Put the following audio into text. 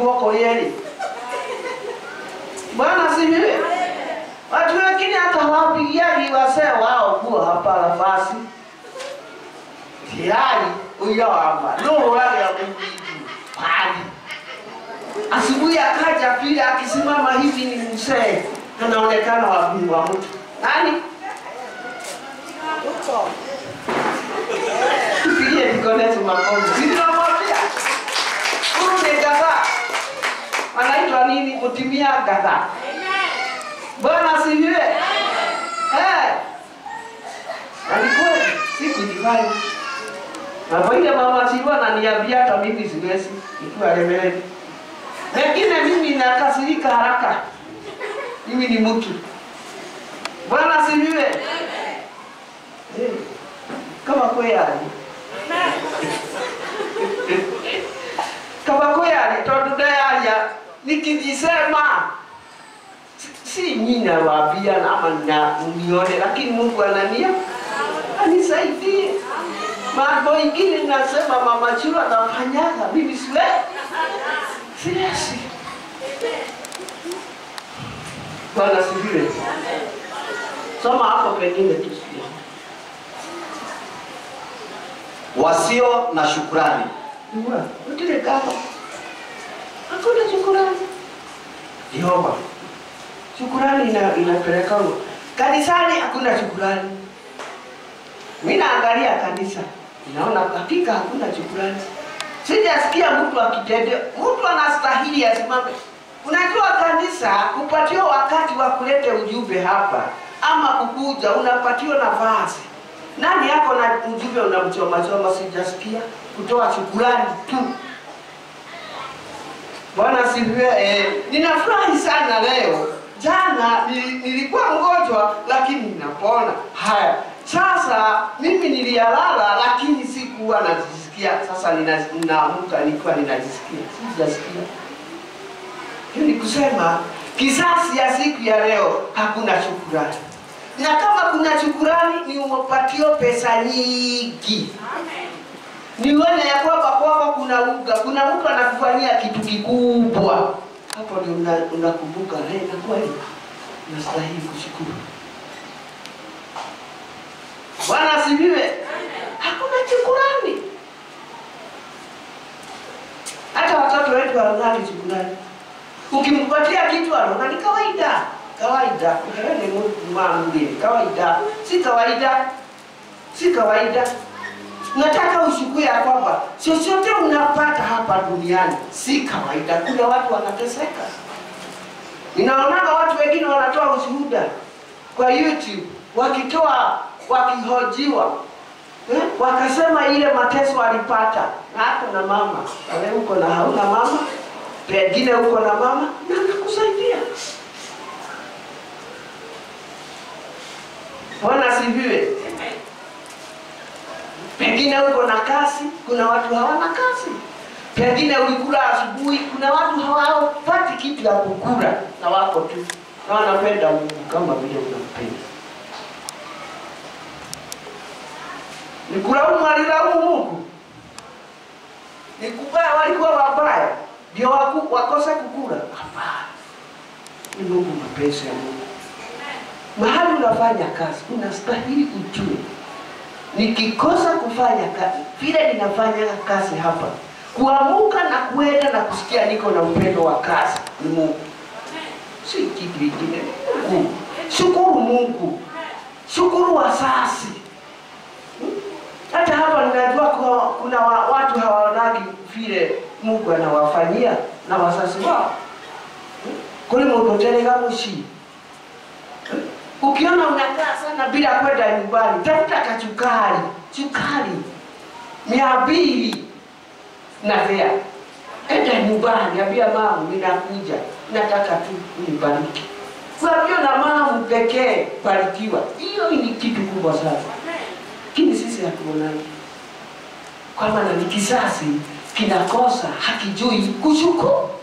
guoko yeri. Bwana asifiwe. Watu wengine hata hawapigiagi wasee wao kuwa hapa nafasi tayari huyo hapa no wale ya Mungu pali. Asubuhi akaja pili akisimama hivi ni mzee anaonekana wa Mungu wa mtu nani? Tupigie Nicodemus makofi. Nilimwambia huyu ni gadhaa, anaitwa nini? Kutimia gadhaa. Bwana asifiwe. Eh. Alikuwa sikujifanya. Na kwa ile mama Chilwa ananiambia hata mimi siwezi nikiwa lemeleni. Wengine mimi nakasirika haraka. Mimi ni mtu. Bwana asifiwe. Eh. Kama kweli. Kama kweli tondu ndayaya nikijisema si- si mimi nawaambia na ama na nione, lakini Mungu anania anisaidie. Mambo ingine nasema mama Chilo anafanyaga, mimi siwe siwezi. Bwana sifiwe. Soma hapo pengine tusikie. wasio na shukrani Uwa, utile kama. Hakuna shukurani. Yehova. Shukurani ina, inapeleka huko. Kanisani hakuna shukurani. Mimi naangalia kanisa. Ninaona hakika hakuna shukurani. Sijasikia mtu akitendea, mtu anastahili asimame. Unajua kanisa kupatiwa wakati wa kuleta ujumbe hapa ama kukuja unapatiwa nafasi. Nani yako na ujumbe unamchoma choma sijasikia kutoa shukurani tu. Bwana asifiwe. Eh, ninafurahi sana leo. Jana nili- nilikuwa mgonjwa lakini ninapona. Haya, sasa mimi niliyalala lakini sikuwa najisikia. Sasa nina- ninaamka nikiwa ninajisikia, sijasikia. Hiyo ni kusema kisasi ya siku ya leo hakuna shukurani, na kama kuna shukurani ni umepatio pesa nyingi nione ya kwamba kwako kuna uga, kuna mtu anakufanyia kitu kikubwa, hapo ndio una- unakumbuka hey, na kweli nastahili kushukuru. Bwana asifiwe. Hakuna shukurani, hata watoto wetu hawangali shukurani. Ukimpatia kitu anaona ni kawaida kawaida, wewe ni mtu mwingine, kawaida si kawaida, si kawaida nataka ushukue ya kwamba chochote unapata hapa duniani si kawaida. Kuna watu wanateseka. Ninaonaga watu wengine wanatoa ushuhuda kwa YouTube wakitoa wakihojiwa eh, wakasema ile mateso walipata, na hata na mama wewe uko na hauna mama, pengine uko na mama na anakusaidia. Bwana asifiwe. Pengine uko na kazi, kuna watu hawana kazi. Pengine ulikula asubuhi, kuna watu hawapati kitu ya kukula na wako tu na wanapenda Mungu kama vile unampenda. Ni kulaumu alilaumu Mungu, ni kubaya walikuwa wabaya ndio waku- wakose kukula? Hapana, ni Mungu, mapenzi ya Mungu. Mahali unafanya kazi unastahili ujue nikikosa kufanya kazi vile ninafanya kazi hapa, kuamuka na kuenda na kusikia niko na upendo wa kazi ni Mungu, si kitu kingine. Ni Mungu. Shukuru Mungu, shukuru wasasi. Hmm? Hata hapa ninajua kuwa kuna wa- watu hawaonagi vile Mungu anawafanyia na wasasi wao Hmm? kuli mupotelega mushi Ukiona unakaa sana bila kwenda nyumbani, tafuta kachukari, chukari mia mbili na vea, enda nyumbani, ambia mama, ninakuja, nataka tu unibariki. Kuambia na mama pekee, barikiwa. Hiyo ni kitu kubwa sana, lakini sisi hatuonani, kwa maana ni kisasi kinakosa, hakijui kushukuru.